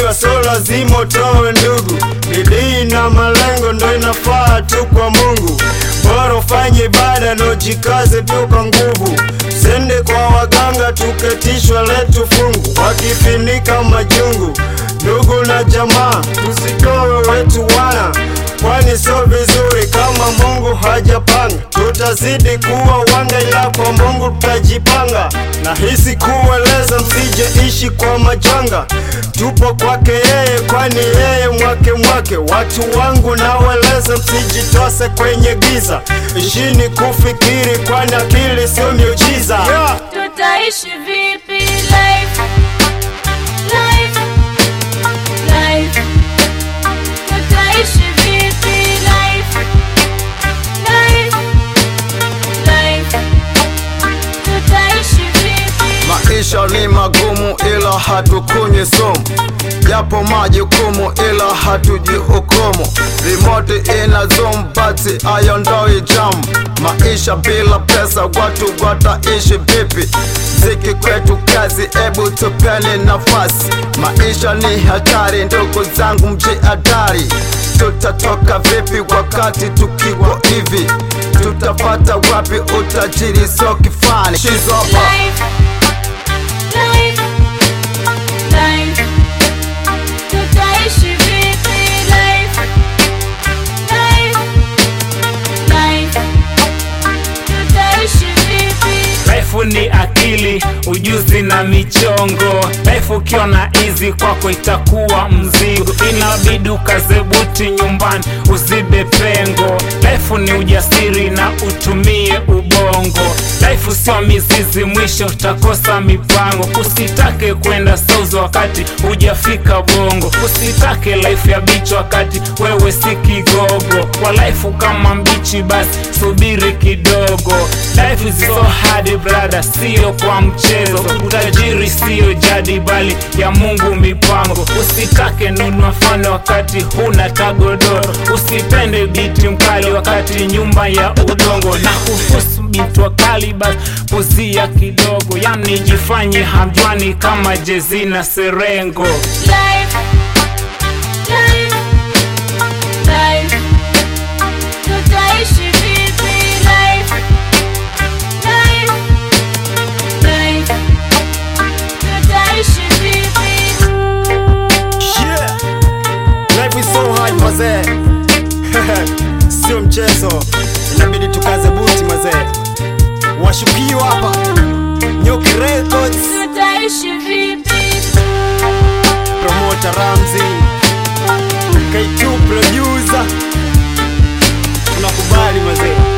kufanikiwa so lazima utowe ndugu. Bidii na malengo ndo inafaa tu kwa Mungu. Bora ufanye ibada na ujikaze tu kwa nguvu. Sende kwa waganga tuketishwa letu fungu, wakifinika majungu. Ndugu na jamaa, tusitowe wetu wana, kwani sio vizuri kama Mungu hajapanga. Tutazidi kuwa wanga, ila kwa Mungu tutajipanga. Nahisi kueleza, msije ishi kwa majanga. Tupo kwake yeye, kwani yeye mwake mwake. Watu wangu naweleza, msijitose kwenye giza. Ishini kufikiri, kwani akili sio miujiza yeah. Tutaishi vipi life? Life, life. Tutaishi vipi life? Life, life. Tutaishi vipi? Maisha ni magumu ila hatukunywi sumu, japo majukumu ila hatujihukumu. Remote ina zoom but hayondoi jam. Maisha bila pesa watu wataishi vipi? Ziki kwetu kazi, ebu tupeni nafasi. Maisha ni hatari, ndugu zangu mjihadhari. Tutatoka vipi wakati tukiwa hivi? Tutapata wapi utajiri so kifani? She's over. Life, life, life. Tutaishi vipi life? Life, life. Tutaishi vipi? Life ni akili, ujuzi na michongo. Life ukiwa na hizi kwako itakuwa mzigo, inabidi ukaze buti nyumbani uzibe pengo. Life ni ujasiri na utumie ubongo. Life sio mizizi, mwisho utakosa mipango. Usitake kwenda south wakati hujafika bongo, usitake life ya bichi wakati wewe si kigogo. Kwa life kama mbichi, basi subiri kidogo. Life is so hard brother, sio kwa mchezo. Utajiri sio jadi, bali ya Mungu mipango. Usitake nunua fano wakati huna tagodoro, usipende biti mkali wakati nyumba ya udongo, na kuhusu binti wakali basi puzia kidogo, yani jifanye hamjwani kama Jezi na Serengo. Life, life, life. Tutaishi vipi life? Life, life. Tutaishi vipi? Yeah. Life is so hard mazee, sio mchezo, inabidi tukaze buti mazee. Washukiwa hapa Nyuki Records, Tutaishi vipi? promoter Ramzi, K2 producer, tunakubali mazee.